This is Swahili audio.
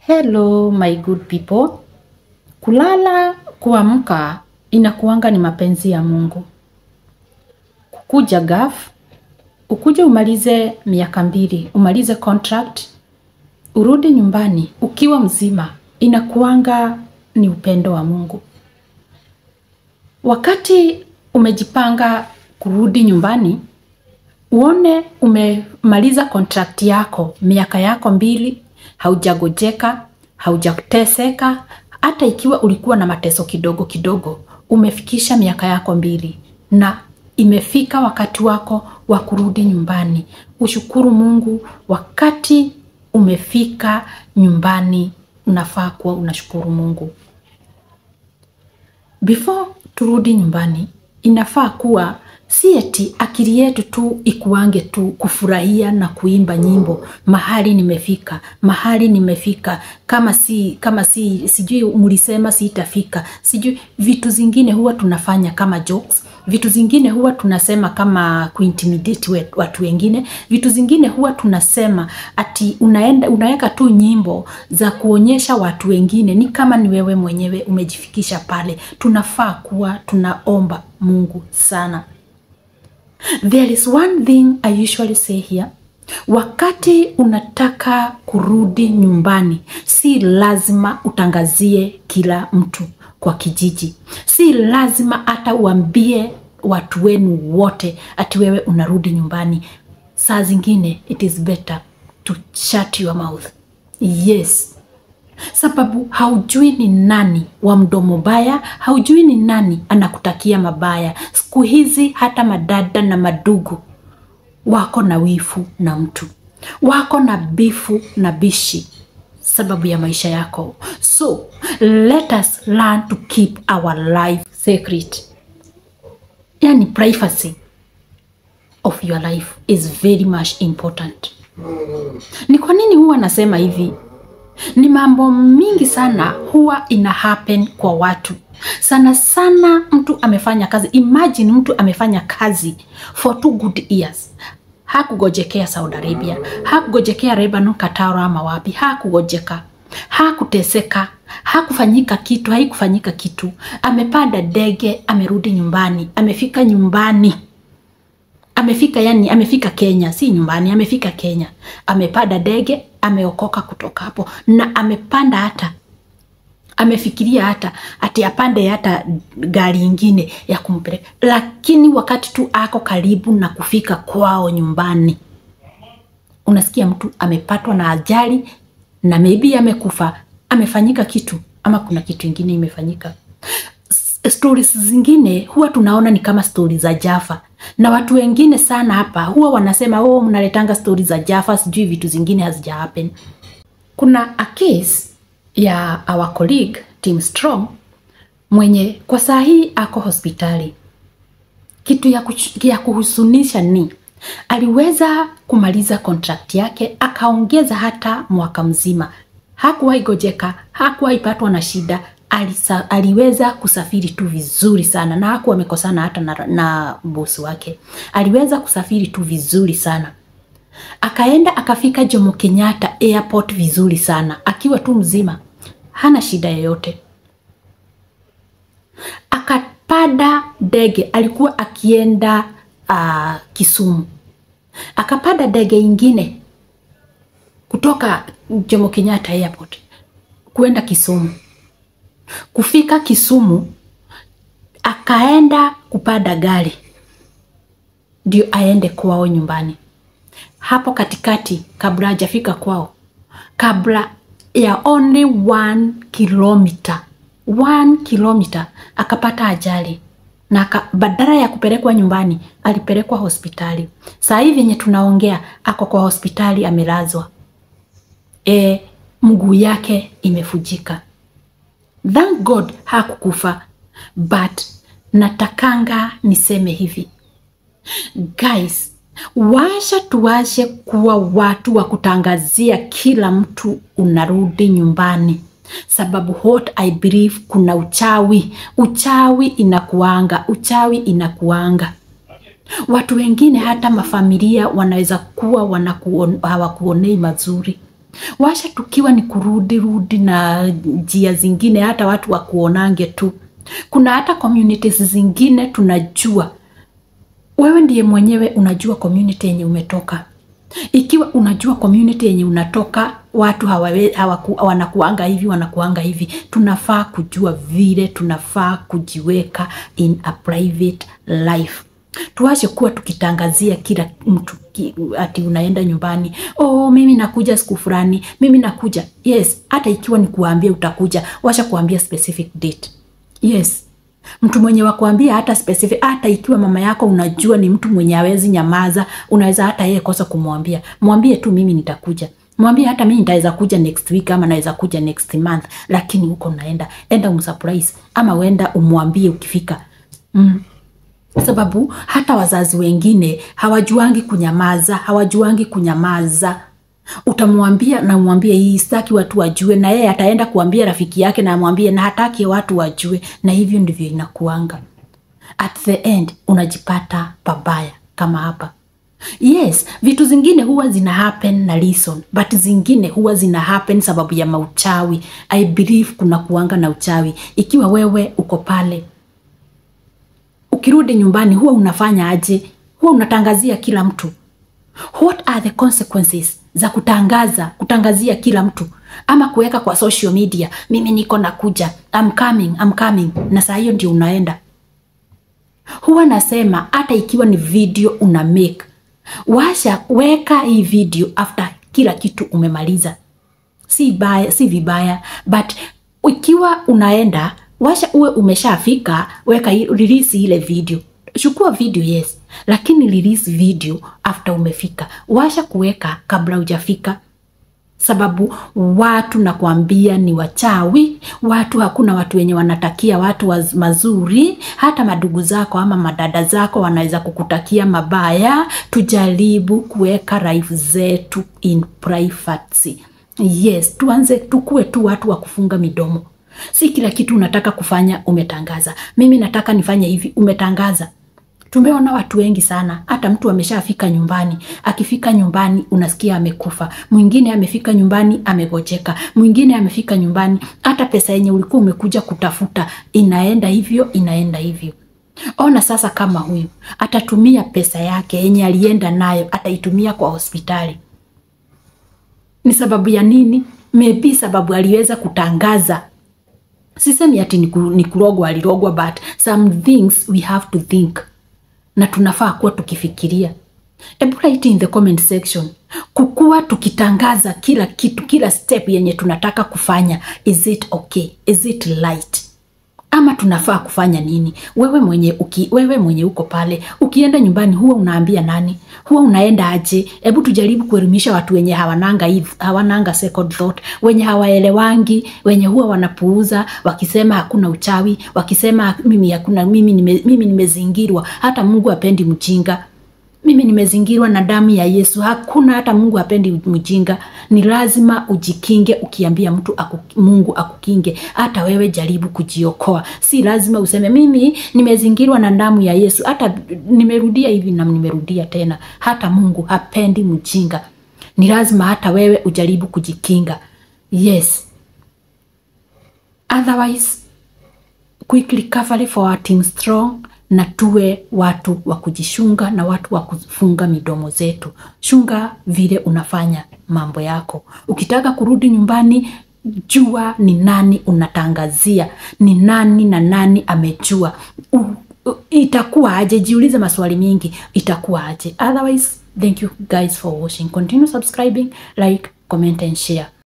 Hello my good people. Kulala kuamka inakuanga ni mapenzi ya Mungu. Kukuja gaf, ukuje umalize miaka mbili, umalize contract, urudi nyumbani ukiwa mzima, inakuanga ni upendo wa Mungu. Wakati umejipanga kurudi nyumbani, uone umemaliza contract yako miaka yako mbili, haujagojeka, haujateseka. Hata ikiwa ulikuwa na mateso kidogo kidogo, umefikisha miaka yako mbili na imefika wakati wako wa kurudi nyumbani. Ushukuru Mungu wakati umefika nyumbani, unafaa kuwa unashukuru Mungu. Before turudi nyumbani, inafaa kuwa si eti akili yetu tu ikuange tu kufurahia na kuimba nyimbo mahali nimefika, mahali nimefika, kama si kama si sijui mlisema sitafika, sijui vitu zingine huwa tunafanya kama jokes, vitu zingine huwa tunasema kama kuintimidate we- watu wengine, vitu zingine huwa tunasema ati unaenda unaweka tu nyimbo za kuonyesha watu wengine ni kama ni wewe mwenyewe umejifikisha pale. Tunafaa kuwa tunaomba Mungu sana. There is one thing I usually say here. Wakati unataka kurudi nyumbani, si lazima utangazie kila mtu kwa kijiji. Si lazima hata uambie watu wenu wote ati wewe unarudi nyumbani. Saa zingine it is better to shut your mouth. Yes, sababu haujui ni nani wa mdomo baya, haujui ni nani anakutakia mabaya. Siku hizi hata madada na madugu wako na wifu na mtu, wako na bifu na bishi sababu ya maisha yako. So let us learn to keep our life secret, yani privacy of your life is very much important. Ni kwa nini huwa nasema hivi? Ni mambo mingi sana huwa ina happen kwa watu. Sana sana mtu amefanya kazi, imagine mtu amefanya kazi for two good years, hakugojekea Saudi Arabia, hakugojekea Lebanon, Qatar ama wapi, hakugojeka, hakuteseka, hakufanyika kitu, haikufanyika kitu. Amepanda ndege, amerudi nyumbani, amefika nyumbani amefika yani amefika Kenya, si nyumbani, amefika Kenya, amepanda ndege, ameokoka kutoka hapo, na amepanda hata amefikiria hata ati apande hata gari ingine ya kumpeleka, lakini wakati tu ako karibu na kufika kwao nyumbani, unasikia mtu amepatwa na ajali na maybe amekufa, amefanyika kitu ama kuna kitu ingine imefanyika stories zingine huwa tunaona ni kama stori za Jaffa, na watu wengine sana hapa huwa wanasema oh, mnaletanga stori za Jaffa, sijui vitu zingine hazija happen. Kuna a case ya our colleague Tim Strong mwenye kwa saa hii ako hospitali. Kitu ya, kuch- ya kuhusunisha ni aliweza kumaliza contract yake akaongeza hata mwaka mzima, hakuwahi gojeka, hakuwahi patwa na shida alisa, aliweza kusafiri tu vizuri sana na hakuwa amekosana hata na, na bosi wake. Aliweza kusafiri tu vizuri sana akaenda akafika Jomo Kenyatta airport vizuri sana akiwa tu mzima, hana shida yoyote. Akapanda ndege, alikuwa akienda uh, Kisumu, akapanda ndege ingine kutoka Jomo Kenyatta airport kuenda Kisumu. Kufika Kisumu akaenda kupanda gari ndio aende kwao nyumbani. Hapo katikati, kabla hajafika kwao, kabla ya only one kilometer, one kilometer, akapata ajali na aka, badala ya kupelekwa nyumbani alipelekwa hospitali. Saa hivi yenye tunaongea ako kwa hospitali amelazwa, e, mguu yake imefujika. Thank God hakukufa, but natakanga niseme hivi guys, washa tuwashe kuwa watu wa kutangazia kila mtu unarudi nyumbani, sababu what I believe kuna uchawi. Uchawi inakuanga, uchawi inakuanga. Watu wengine hata mafamilia wanaweza kuwa wanakuon, hawakuonei mazuri washa tukiwa ni kurudi rudi na njia zingine hata watu wakuonange tu kuna hata communities zingine tunajua wewe ndiye mwenyewe unajua community yenye umetoka ikiwa unajua community yenye unatoka watu hawawe, hawaku, wanakuanga hivi wanakuanga hivi tunafaa kujua vile tunafaa kujiweka in a private life tuache kuwa tukitangazia kila mtu ki, ati unaenda nyumbani oh mimi nakuja siku fulani mimi nakuja yes hata ikiwa ni kuambia utakuja washa kuambia specific date yes mtu mwenye wakuambia hata specific hata ikiwa mama yako unajua ni mtu mwenye awezi nyamaza unaweza hata yeye kosa kumwambia mwambie tu mimi nitakuja mwambie hata mimi nitaweza kuja next week ama naweza kuja next month lakini huko naenda enda umsurprise ama uenda umwambie ukifika mm sababu hata wazazi wengine hawajuangi kunyamaza hawajuangi kunyamaza utamwambia na umwambie hii sitaki watu wajue na yeye ataenda kuambia rafiki yake na amwambie na hataki watu wajue na hivyo ndivyo inakuanga at the end unajipata pabaya kama hapa yes vitu zingine huwa zina happen na reason but zingine huwa zina happen sababu ya mauchawi i believe kuna kuanga na uchawi ikiwa wewe uko pale ukirudi nyumbani huwa unafanya aje huwa unatangazia kila mtu what are the consequences za kutangaza kutangazia kila mtu ama kuweka kwa social media mimi niko nakuja I'm coming, I'm coming na saa hiyo ndio unaenda huwa nasema hata ikiwa ni video una make washa weka hii video after kila kitu umemaliza si baya si vibaya but ikiwa unaenda washa uwe umeshafika weka release ile video chukua video yes lakini release video after umefika washa kuweka kabla hujafika sababu watu nakwambia ni wachawi watu hakuna watu wenye wanatakia watu waz, mazuri hata madugu zako ama madada zako wanaweza kukutakia mabaya tujaribu kuweka life zetu in privacy yes tuanze tukue tu watu wa kufunga midomo si kila kitu unataka kufanya umetangaza mimi nataka nifanye hivi umetangaza tumeona watu wengi sana hata mtu ameshafika nyumbani akifika nyumbani unasikia amekufa mwingine amefika nyumbani amegojeka mwingine amefika nyumbani hata pesa yenye ulikuwa umekuja kutafuta inaenda hivyo inaenda hivyo ona sasa kama huyu atatumia pesa yake yenye alienda nayo ataitumia kwa hospitali ni sababu ya nini maybe sababu aliweza kutangaza sisemi ati ni kurogwa alirogwa but some things we have to think na tunafaa kuwa tukifikiria hebu write in the comment section kukuwa tukitangaza kila kitu kila step yenye tunataka kufanya is it okay is it light ama tunafaa kufanya nini wewe mwenye uki, wewe mwenye uko pale ukienda nyumbani huwa unaambia nani huwa unaenda aje hebu tujaribu kuelimisha watu wenye hawananga hawananga second thought wenye hawaelewangi wenye huwa wanapuuza wakisema hakuna uchawi wakisema mimi hakuna mimi nime, mimi nimezingirwa hata mungu apendi mjinga mimi nimezingirwa na damu ya yesu hakuna hata mungu apendi mjinga ni lazima ujikinge ukiambia mtu aku, mungu akukinge hata wewe jaribu kujiokoa si lazima useme mimi nimezingirwa na damu ya yesu hata nimerudia hivi na nimerudia tena hata mungu hapendi mjinga ni lazima hata wewe ujaribu kujikinga yes otherwise quick recovery for our team strong na tuwe watu wa kujishunga na watu wa kufunga midomo zetu. Shunga vile unafanya mambo yako. Ukitaka kurudi nyumbani, jua ni nani unatangazia, ni nani na nani amejua. U, u, itakuwa aje? Jiulize maswali mingi, itakuwa aje? Otherwise, thank you guys for watching. Continue subscribing, like, comment and share.